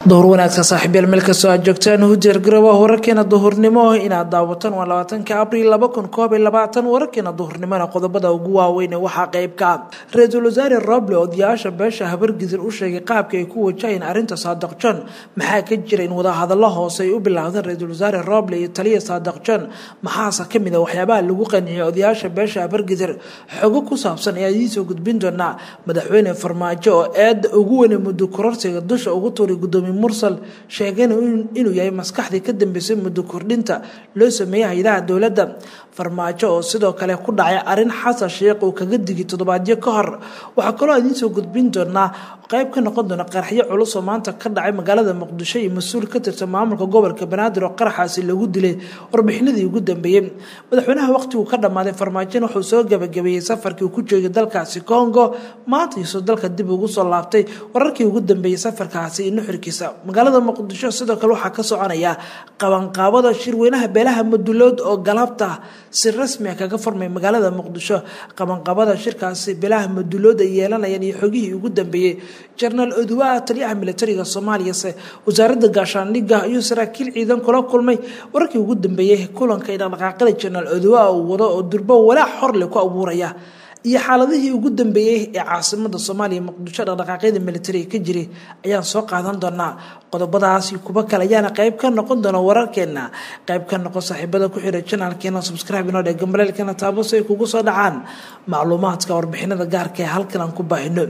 dowr wanaagsan saaxiibyaal meel kastoo aad joogtaan u diyaargarooba wararkeena duhurnimo inaad daawataan waa labaatanka abriil laba kun koob iyo labaatan wararkeena duhurnimona qodobada ugu waaweyn waxaa qeyb ka ah ra-iisul wasaare roble odayaasha beesha habargidir u sheegay qaabka ay ku wajahayeen arrinta saadaq john maxaa ka jira in wadahadallo hoose ay u bilaawdeen ra-iisul wasaare roble iyo taliya saadaq john maxaase kamid a waxyaabaha lagu qanciyay odayaasha beesha habargidir xogo ku saabsan ayaa idiinsoo gudbin doonaa madaxweyne farmaajo oo eeda ugu weyne muddo kororsiga dusha ugu tuuray gudoomiye mursal sheegayna inuu yahay maskaxdii ka dambeysay muddo kordhinta loo sameeyey hay-adaha dowladda farmaajo oo sidoo kale ku dhacay arrin xasan sheekh uu kaga digay toddobaadyo ka hor waxaa kaloo idiinsoo gudbin doonaa qayb ka noqon doona qaraxyo culus oo maanta ka dhacay magaalada muqdisho iyo mas-uul ka tirsan maamulka gobolka banaadir oo qaraxaasi lagu dilay warbixinadii ugu dambeeyey madaxweynaha waqtiguu ka dhammaaday farmaajona wuxuu soo gabagabeeyey safarkii uu ku joogay dalkaasi congo maanta iisoo dalka dib ugu soo laabtay wararkii ugu dambeeyey safarkaasi iyo nuxurkiisa magaalada muqdisho sidoo kale waxaa ka soconaya qabanqaabada shirweynaha beelaha madulood oo galabta si rasmia kaga furmay magaalada muqdisho qabanqaabada shirkaasi beelaha madulood ay yeelanayaan iyo xogihii ugu dambeeyey jenaraal oduwaa taliyaha militariga soomaaliyase wasaaradda gaashaandhigga ayuu saraakiil ciidan kula kulmay wararkii ugu dambeeyey kulanka ay dhaqdhaqaaqada jenaraal oduwaa uu wado oo durbo walaac xorle ku abuuraya iyo xaaladihii ugu dambeeyey ee caasimada soomaaliya muqdisho dhaqdhaqaaqyada militariga ka jiray ayaan soo qaadan doonaa qodobadaasi kuba kale ayaana qayb ka noqon doona wararkeena qayb ka noqon saaxiibada ku xira janaalkeena subscribe inoo dhee gambaleelkeena taabo si ay kugu soo dhacaan macluumaadka warbixinada gaarka ee halkan aan ku baahino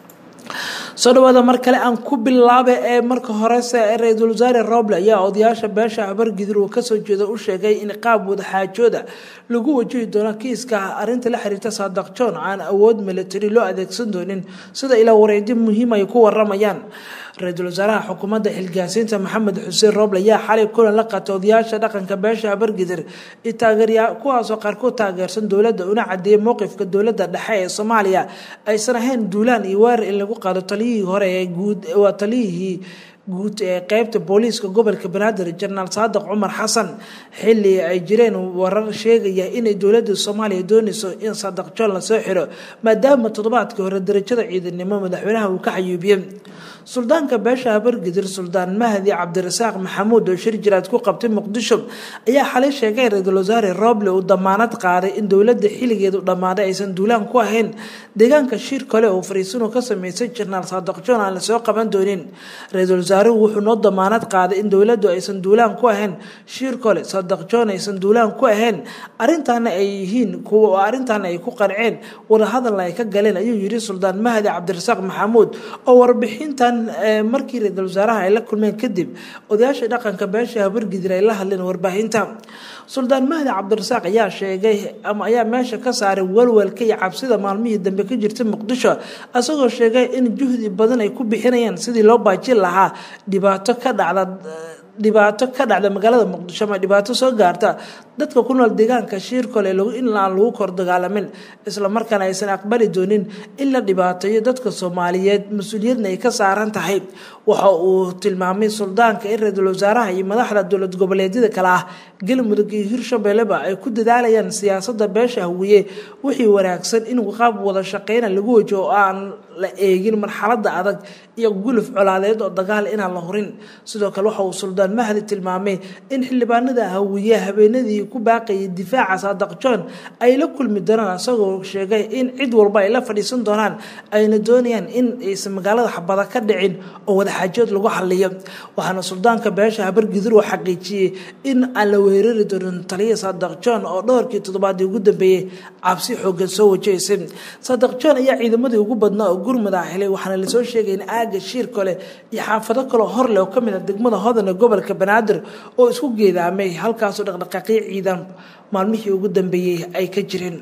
soo dhawaada mar kale aan ku bilaaba ee marka horese ra-iisul wasaare roble ayaa odayaasha beesha habargidir uu kasoo jeeda u sheegay in qaab wadaxaajooda lagu wajahi doono kiiska arinta la xiriirta saadaq john aan awood militari loo adeegsan doonin sida ilaa wareedyo muhiim ay ku waramayaan ra-iisul wasaaraha xukuumadda xilgaasiinta maxamed xuseen roble ayaa xalay kulan la qaatay odayaasha dhaqanka beesha habargidir iyo taageerya kuwaasoo qaarkood taageersan dowladda una cadeeyay mowqifka dowladda dhexe ee soomaaliya aysan ahayn duulaan iyo weerar in lagu qaado taliyihii hore ee guud waa taliyihii guud ee qeybta booliiska gobolka banaadir jenaraal saadiq cumar xasan xili ay jireen warar sheegaya inay dowladda soomaaliya doonayso in saadiq john lasoo xiro maadaama toddobaadkii hore darajada ciidanimo madaxweynaha uu ka xayuubiyey suldaanka beesha habargidir suldaan mahdi cabdirasaaq maxamuud oo shir jiraad ku qabtay muqdisho ayaa xalay sheegay ra-iisul wasaare roble uu damaanad qaaday in dowladda xiligeedu dhammaaday aysan duulaan ku ahayn deegaanka shir kale oo fariisinu ka sameysay jenaraal saadiq john aan lasoo qaban doonin ra-iisul wasaaruhu wuxuu noo damaanad qaaday in dowladdu aysan duulaan ku ahayn shir kole saadiq john aysan duulaan ku ahayn arrintaana ay yihiin kuwa arrintaana ay ku qanceen wadahadalna ay ka galeen ayuu yiri suldaan mahdi cabdirasaaq maxamuud oo warbixintan markii ra-iisul wasaaraha ay la kulmeen kadib odayaasha dhaqanka beesha habargidir ay la hadleen warbaahinta suldaan mahdi cabdirasaaq ayaa sheegay ama ayaa meesha ka saaray walwalka iyo cabsida maalmihii dambe ka jirta muqdisho isagoo sheegay in juhdi badan ay ku bixinayaan sidii loo baajin lahaa dhibaato ka dhacda dhibaato ka dhacda magaalada muqdisho ama dhibaato soo gaarta dadka ku nool deegaanka shiirkole in aan lagu kor dagaalamin islamarkaana aysan aqbali doonin in la dhibaateeyo dadka soomaaliyeed mas-uuliyadna ay ka saaran tahay waxa uu tilmaamay suldaanka in ra-iisul wasaaraha iyo madaxda dowlad goboleedyada kale ah galmudug iyo hirshabelleba ay ku dadaalayaan siyaasada beesha hawiye wixii wanaagsan in qaab wada shaqeyna lagu wajaho oo aan la eegin marxalada adag iyo guluf colaadeed oo dagaal inaan la hurin sidoo kale waxa uu suldaan mahdi tilmaamay in xildhibaanada hawiye habeenadii ku baaqayay difaaca saadaq john ay la kulmi doonaan isagoo sheegay in cid walba ay la fadhiisan doonaan ayna doonayaan in aysan magaalada xabada ka dhicin oo wadaxaajood lagu xaliyo waxaana suldaanka beesha habargidur uu xaqiijiyey in aan la weerari doonin taliya saadaq john oo dhowrkii toddobaadii ugu dambeeyey cabsi xoogan soo wajahaysay saadaq john ayaa ciidamadii ugu badnaa oo gurmada helay waxaana lasoo sheegay in aaga shiir kale iyo xaafado kaloo horleh oo kamid ah degmada hodan ee gobolka banaadir oo isku geedaamay halkaasoo dhaqdhaqaaqyo ciidan maalmihii ugu dambeeyey ay ka jireen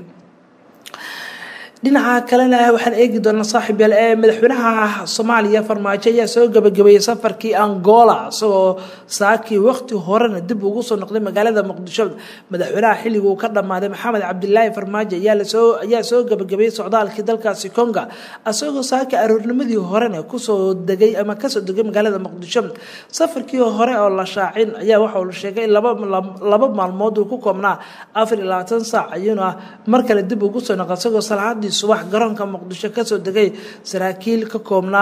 dhinaca kalena waxaan eegi doonaa saaxiib yaal ee madaxweynaha soomaaliya farmaajo ayaa soo gabagabeeyey safarkii angola isagoo saakii waqti horena dib ugu soo noqday magaalada muqdisho madaxweynaha xilliguu ka dhammaaday maxamed cabdilaahi farmaajo ayaa soo gabagabeeyey socdaalkii dalkaasi konga isagoo saaki aroornimadii horena kusoo degay ama kasoo degay magaalada muqdisho safarkii hore oo la shaacin ayaa waxa uu sheegay in laba maalmood uu ku koobnaa afar iyo labaatan saac ayuuna mar kale dib ugu soo noqday isagoo salaadii subax garoonka muqdisho kasoo degay saraakiil ka koobnaa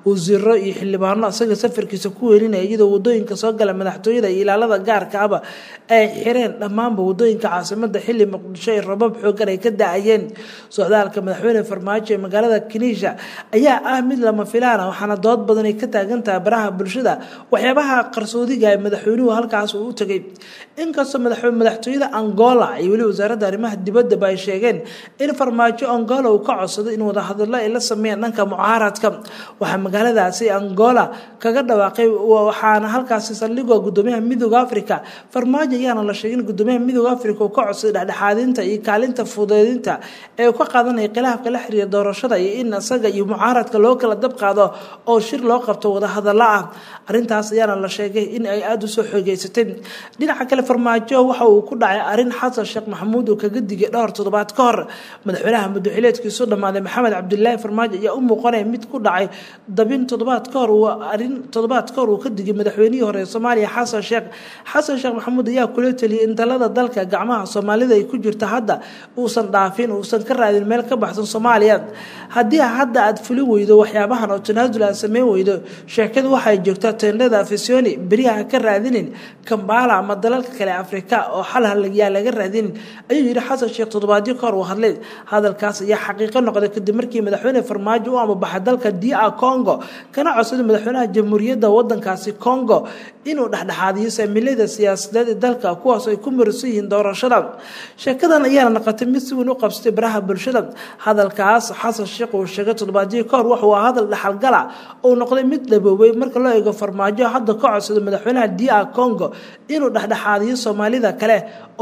wasiiro iyo xildhibaano isaga safarkiisa ku welinaya iyadoo wadooyinka soo gala madaxtooyada iyo ilaalada gaarka aba ay xireen dhammaanba wadooyinka caasimada xili muqdisho ee rabab xoogan ay ka da-ayeen socdaalka madaxweyne farmaajo ee magaalada kiniisha ayaa ah mid lama filaana waxaana dood badan ay ka taagan tahay baraha bulshada waxyaabaha qarsoodiga ee madaxweynuhu halkaas uu u tegay inkastoo madaxtooyada angola iyo weli wasaaradda arrimaha dibaddaba ay sheegeen in farmaajo angola uu ka codsaday in wadahadallo ay la sameeyaan dhanka mucaaradka waxaa magaaladaasi angola kaga dhawaaqay waxaana halkaasi saldhigoo gudoomiyaha midooda africa farmaajo ayaana la sheegay in gudoomiyaha midooda africa uu ka codsaday dhexdhexaadinta iyo kaalinta fudeedinta ee uu ka qaadanaya khilaafka la xiriira doorashada iyo in isaga iyo mucaaradka loo kala dab qaado oo shir loo qabto wadahadallo ah arrintaas ayaana la sheegay in ay aada usoo xoogeysatay dhinaca kale farmaajo waxa uu ku dhacay arrin xasan sheekh maxamuud uu kaga digay dhowr toddobaad ka hor madaxweynaha muddoxileedkiisu dhammaaday maxamed cabdilaahi farmaajo ayaa u muuqanaya mid ku dhacay dabin toddobaad ka hor arrin toddobaad ka hor uu ka digay madaxweynihii hore ee soomaaliya xasan sheekh xasan sheekh maxamuud ayaa kula teliyay in talada dalka gacmaha soomaalida ay ku jirta hadda uusan dhaafin uusan ka raadin meel ka baxsan soomaaliya haddii hadda aad fuli weydo waxyaabahan oo tanaasul aad sameyn weydo sheekadu waxay joogtaa teendhada afisoni beriyaha ka raadinin kambala ama dalalka kale afrika oo xal yaa laga raadinin ayuu yihi xasan sheekh toddobaadyo ka hor uu hadlay hadalkaas ayaa xaqiiqo noqday kadib markii madaxweyne farmaajo u amabaxay dalka dr congo kana codsaday madaxweynaha jamhuuriyadda wadankaasi congo inuu dhexdhexaadiyo saamilada siyaasadeed ee dalka kuwaas ay ku marisan yihiin doorashada sheekadan ayaana noqotay mid si weyn u qabsatay baraha bulshada hadalkaas xasan sheekh uu sheegay toddobaadyo ka hor wuxuu hadal dhexalgala uu noqday mid dhaboobay marka loo eego farmaajo hadda ka codsaday madaxweynaha dr congo inuu dhexdhexaadiyo soomaalida kale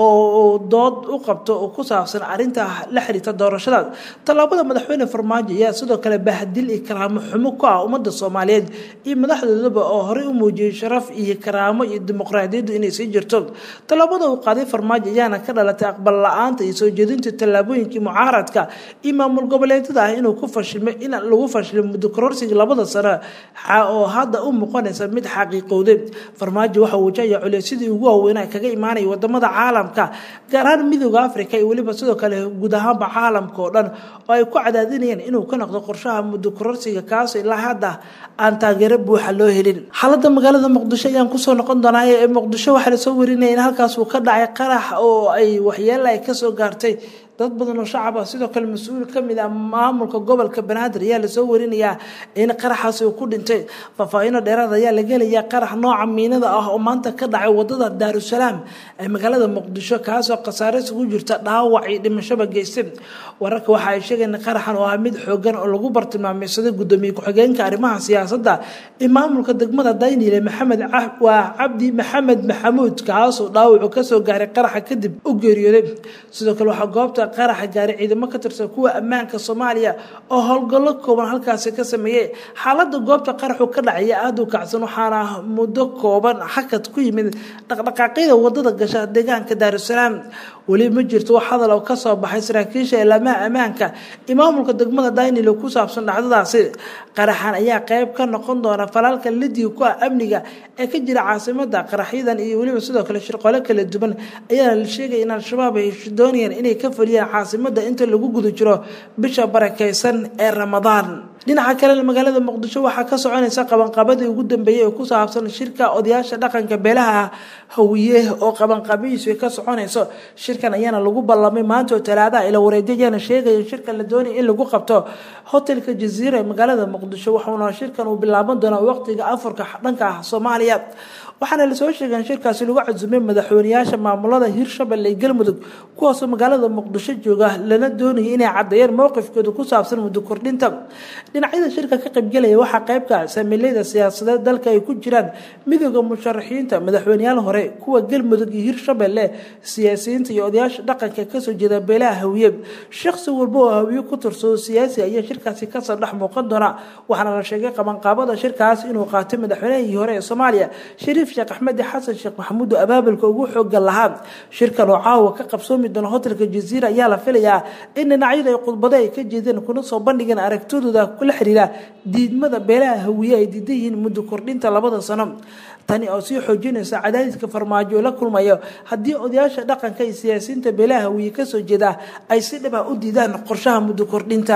oo dood u qabto oo ku saabsan arinta la xiriirta doorashada tallaabada madaxweyne farmaajo ayaa sidoo kale bahdil iyo karaamo xumo ku ah ummadda soomaaliyeed iyo madaxdoodaba oo horey u muujiyey sharaf iyo karaamo iyo dimuqraadiyaddu inay sii jirto tallaabada uu qaaday farmaajo ayaana ka dhalatay aqbal la-aanta iyo soo jeedinta tallaabooyinkii mucaaradka iyo maamul goboleedyada ah inuu ku fashilmay in lagu fashilay muddo kororsiga labada sano oo hadda u muuqanaysa mid xaqiiqowday farmaajo waxa uu wajahaya culeysyadii ugu waaweynaa kaga imaanaya wadamada caalamka gaar ahaan midooda africa iyo weliba sidoo kale guud ahaanba caalamka oo dhan oo ay ku cadaadinayaan inuu ka noqdo qorshaha muddo kororsiga kaas ilaa hadda aan taageero buuxa loo helin xaalada magaalada muqdisho ayaan kusoo noqon doonaa ee muqdisho waxaa lasoo warinaya in halkaas uu ka dhacay qarax oo ay waxyeela ay kasoo gaartay dad badan oo shacab ah sidoo kale mas-uul kamid ah maamulka gobolka banaadir ayaa lasoo warinayaa in qaraxaasi uu ku dhintay faahfaahino dheeraad ayaa laga helayaa qarax nooca miinada ah oo maanta ka dhacay wadada daarusalaam ee magaalada muqdisho kaasoo khasaare isugu jirta dhaawac iyo dhimashaba geystay wararka waxa ay sheegeen qaraxan oo ah mid xoogan oo lagu bartilmaameysaday gudoomiye ku-xigeenka arrimaha siyaasadda ee maamulka degmada daynile maxamed waa cabdi maxamed maxamuud kaasoo dhaawacu kasoo gaaray qaraxa kadib u geeriyooday sidoo kale waxaa goobta qaraxa gaaray ciidamo ka tirsan kuwa ammaanka soomaaliya oo howlgallo kooban halkaasi ka sameeyey xaalada goobta qaraxu ka dhacaya aada u kacsan waxaana muddo kooban xakad ku yimid dhaqdhaqaaqyada wadada gasha deegaanka daarusalaam weli ma jirto wax hadal oo kasoo baxay saraakiisha ilaamaha ammaanka iyo maamulka degmada daynilo ku saabsan dhacdadaasi qaraxan ayaa qeyb ka noqon doona falaalka lidiga ku ah amniga ee ka jira caasimada qaraxyadan iyo weliba sidoo kale shirqole kala duwan ayaana la sheegaya in al-shabaab ay doonayaan inay ka fuliyaan caasimada inta lagu guda jiro bisha barakeysan ee ramadaan dhinaca kalena magaalada muqdisho waxaa ka soconaysa qabanqabadii ugu dambeeyey oo ku saabsan shirka odayaasha dhaqanka beelaha hawiye oo qabanqabihiisu ay ka soconayso shirkan ayaana lagu ballamay maanta oo talaadaha ila wareedyo ayaana sheegaya in shirkan la doonaya in lagu qabto hotelka jaziira ee magaalada muqdisho waxauna shirkan uu bilaaban doonaa waqtiga afarka dhanka ah soomaaliya waxaana lasoo sheegay in shirkaasi lagu casumay madaxweyneyaasha maamulada hirshabelle iyo galmudug kuwaasoo magaalada muqdisho jooga lana doonayay inay caddeeyeen mowqifkooda ku saabsan muddo kordhinta dhinacyada shirka ka qaybgelaya waxaa qeybka saamiileyda siyaasadeed dalka ay ku jiraan midooda musharaxiinta madaxweyneyaal hore kuwa galmudug iyo hirshabelle siyaasiyiinta iyo odayaasha dhaqanka kasoo jeeda beelaha hawiye shakhsi walba oo hawiye ku tirsado siyaasi ayaa shirkaasi kasoo dhex muuqan doona waxaana la sheegay qabanqaabada shirkaas inuu qaatay madaxweynihii hore ee soomaaliya shariif sheekh axmed xasan sheekh maxamuud oo abaabulka ugu xooga lahaa shirkan oo caawa ka qabsoomi doona hotelka jaziira ayaa la filayaa in dhinacyada ay khudbado ay ka jeedeen kuna soo bandhigeen aragtidooda kula xiriira diidmada beelaha hawiye ay diidan yihiin muddo kordhinta labada sano tani oo sii xoojinaysa cadaadiska farmaajo la kulmayo haddii odayaasha dhaqanka iyo siyaasiyiinta beelaha hawiye kasoo jeeda ay si dhaba u diidaan qorshaha muddo kordhinta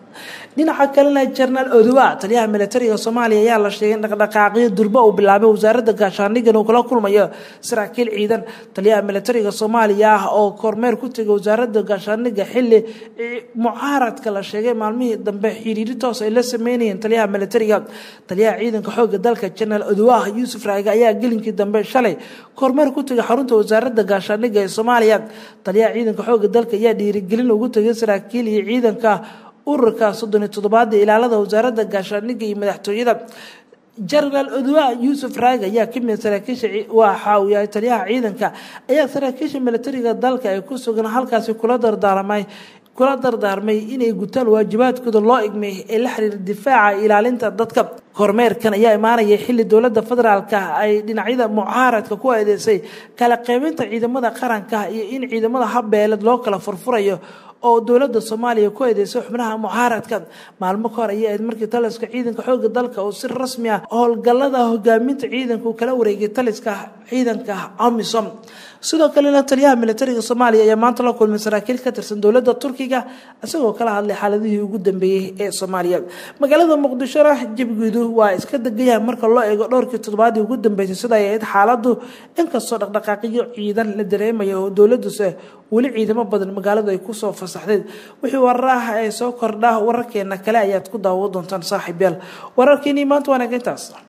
dhinaca kalena jenaraal odowa taliyaha militariga soomaaliya ayaa la sheegay in dhaqdhaqaaqyo durbo uu bilaabay wasaaradda gaashaandhiggan uu kala kulmayo saraakiil ciidan taliyaha militariga soomaaliya ah oo kormeer ku tegay wasaaradda gaashaandhigga xili mucaaradka la sheegay maalmihii dambe xiriiri toos ay la sameynayeen taliyaha militariga taliyaha ciidanka xooga dalka jenaraal odowa yuusuf raage ayaa gelinkii dambe shalay kormeer ku tegay xarunta wasaaradda gaashaandhigga ee soomaaliya taliyaha ciidanka xooga dalka ayaa dhiirigelin ugu tegay saraakiil iyo ciidanka ururka soddon iyo toddobaad ee ilaalada wasaaradda gaashaandhigga iyo madaxtooyada jenaraal odowa yuusuf raag ayaa kamid saraakiisha waxa uu yahay taliyaha ciidanka ayaa saraakiisha militariga dalka ay ku sugan halkaasi kula dardaarmay kula dardaarmay inay gutaan waajibaadkooda loo igmay ee la xiriira difaaca ilaalinta dadka kormeerkan ayaa imaanaya xili dowladda federaalka ay dhinacyada mucaaradka ku eedeysay kala qeybinta ciidamada qaranka iyo in ciidamada habbeeled loo kala furfurayo oo dowladda soomaaliya ku eedeysay xubnaha mucaaradka maalmo ka hor ayay ahayd markii taliska ciidanka xooga dalka uu si rasmi ah howlgallada hogaaminta ciidanka uu kala wareegay taliska ciidanka amisom sidoo kalena taliyaha militariga soomaaliya ayaa maanta la kulmay saraakiil ka tirsan dowladda turkiga isagoo kala hadlay xaaladihii ugu dambeeyey ee soomaaliya magaalada muqdishona jabigeedu waa iska degayaha marka loo eego dhowrkii toddobaadii ugu dambeysay sida ay ahayd xaaladu inkastoo dhaqdhaqaaqyo ciidan la dareemaya oo dowladuse weli ciidamo badan magaaladu ay kusoo fasaxdeed wixii warar ah ee soo kordha wararkeena kale ayaad ku daawo doontaan saaxiib yaal wararkeenii maanta waanaga intaas